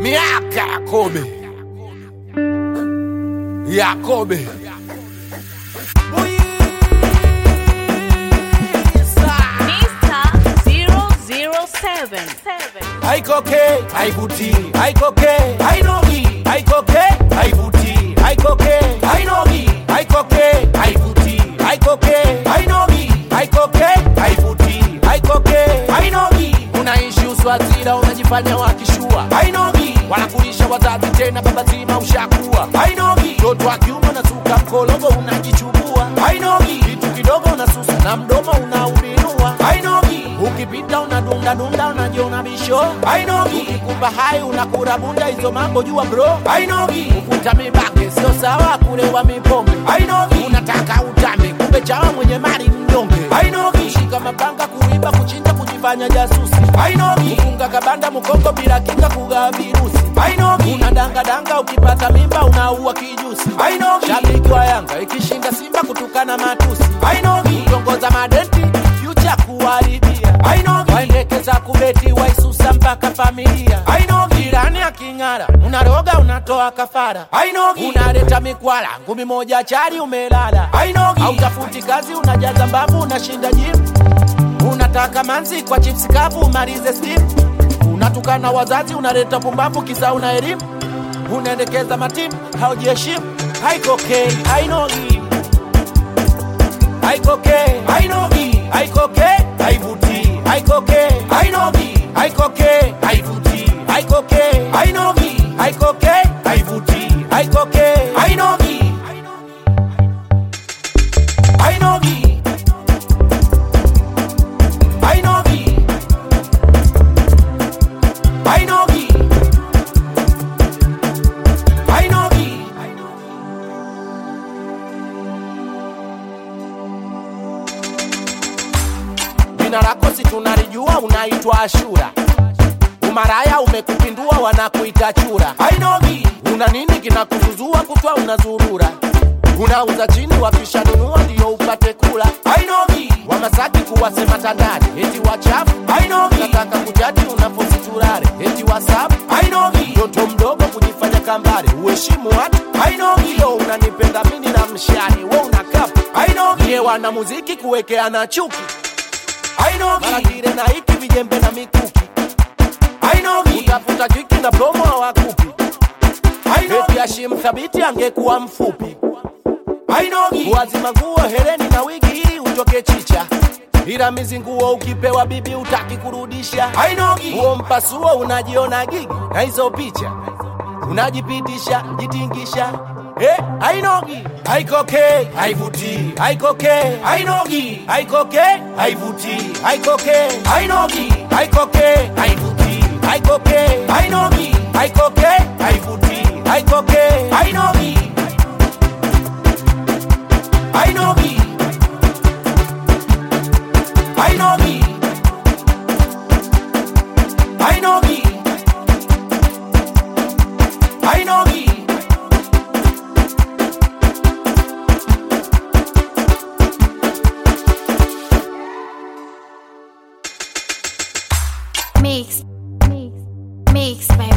miaka ya kobe ya kobe Mr. 007. haikoke haivuti haikoke hainogi haikoke haivuti haikoke hainogi haikoke haivuti haikoke hainogi haikoke haivuti haikoke hainogi unaishi uswazira unajifanya wakishua hainogi wanakulisha wazazi tena baba zima ushakuwa hainogi mtoto wa kiume unasuka mkologo unajichubua hainogi kitu kidogo unasusa na mdomo unaubinua hainogi ukipita unadunda dunda unajiona bisho hainogi ukikupa hai unakura bunda hizo mambo jua bro hainogi ukuta mibake sio sawa kulewa mipombe hainogi unataka utambe kumbe chawa mwenye mali mnyonge hainogi kushika mapanga kuiba kuchinja kujifanya jasusi hainogi kufunga kabanda mkongo bila kinga kugawa virusi hainogi unadangadanga ukipata mimba unaua kijusi hainogi shabiki wa yanga ikishinda simba kutukana matusi hainogi kutongoza madenti future kuharibia hainogi waendekeza kubeti waisusa mpaka familia hainogi jirani aking'ara unaroga unatoa kafara hainogi unaleta mikwala ngumi moja chari umelala hainogi hautafuti kazi unajaza mbavu unashinda jimu unataka manzi kwa chips kavu umalize steam unatukana wazazi unaleta pumbavu kisa una elimu unaendekeza matimu haujiheshimu haikokei hainogi haikoke hainogi haikoke haivuti haikoke hainogi haikoke haivuti haikoke hainogi haikoke haivuti haikoke hainogi hainogi hainogi hainogi hainogi jina lako si tunalijua unaitwa ashura umaraya umekupindua wanakuita chura hainogi una nini kinakuzuzua kutwa unazurura unauza chini wakishanunua ndio upate kula hainogi wamasaki kuwasema tandani eti wachafu hainogi nataka kujadi unapositurare eti wasabu hainogi mtoto mdogo kujifanya kambare uheshimu watu hainogi yo unanipenda mini na mshani we una kapu hainogi ye wana muziki kuwekeana chuki hainogi maratire na hiki vijembe na mikuki hainogi utafuta jiki na promo hawakupi eti Hashim thabiti angekuwa mfupi hainogi kuwazima nguo hereni na wigi ili utoke chicha ila mizi nguo ukipewa bibi utaki kurudisha hainogi huo mpasuo unajiona gigi na hizo picha unajipitisha jitingisha Eh, hainogi haikoke haivuti haikoke hainogi haikoke haivuti haikoke hainogi haikoke haivuti haikoke hainogi haikoke haivuti haikoke hainogi hainogi hainogi hainogi hainogi Mix. Mix. Mix, baby.